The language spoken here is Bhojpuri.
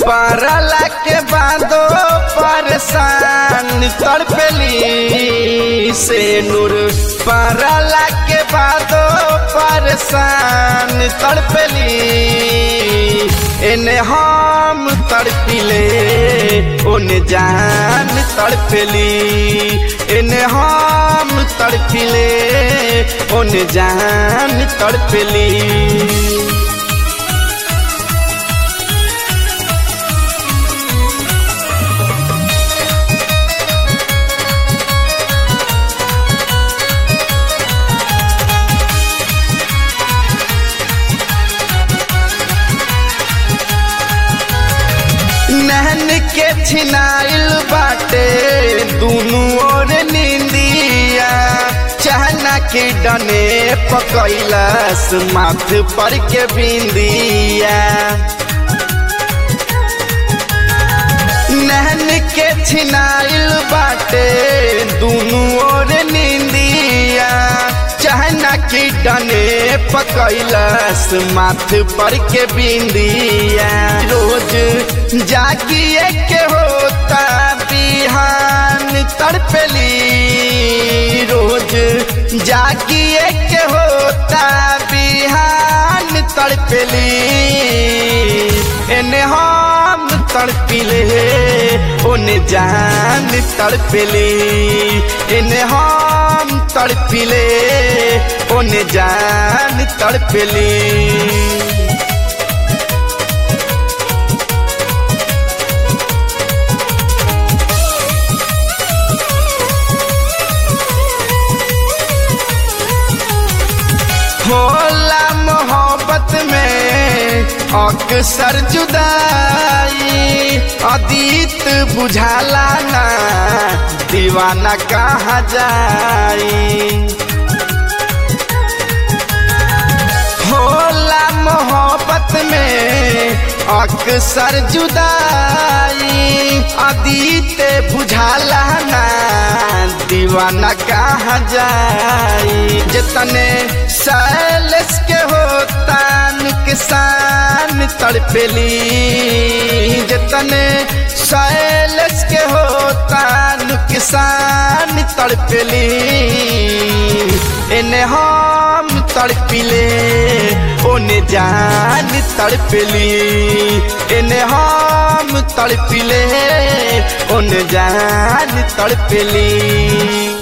परला के बादो परेशान तड़पेली से नूर परला के बादो परेशान तड़पेली एने हम तड़पिले ओने जान तड़पेली एने हम तड़पिले ओने जान तड़पेली नहन के छिनाइल बाटे दुनू ओर निंदिया चहना के डने पकैलस माथ पर के बिंदिया नहन के छिनाइल बाटे दुनू ओर निंदिया चहना की डने पकैलस माथ पर के बिंदिया रोज जागिए के होता बिहान तड़पेली रोज जागिए के होता बिहान तड़पेली एने हम तड़पिले ओने जान तड़पेली एने हम तड़पिले ओने जान तड़पेली होला मोहब्बत में अक्सर जुदाई अतीत बुझाला ना दीवाना कहाँ जाई होला मोहब्बत में अक्सर जुदाई अतीत बुझाला ना दीवाना कहाँ जाई जितने सैलस के होता नुकसान तड़पेली जितने सैलस के होता नुकसान तड़पेली इन्हें हम तड़पिले ओने जान तड़पेली इन्हें हम तड़पिले ओने जान तड़पेली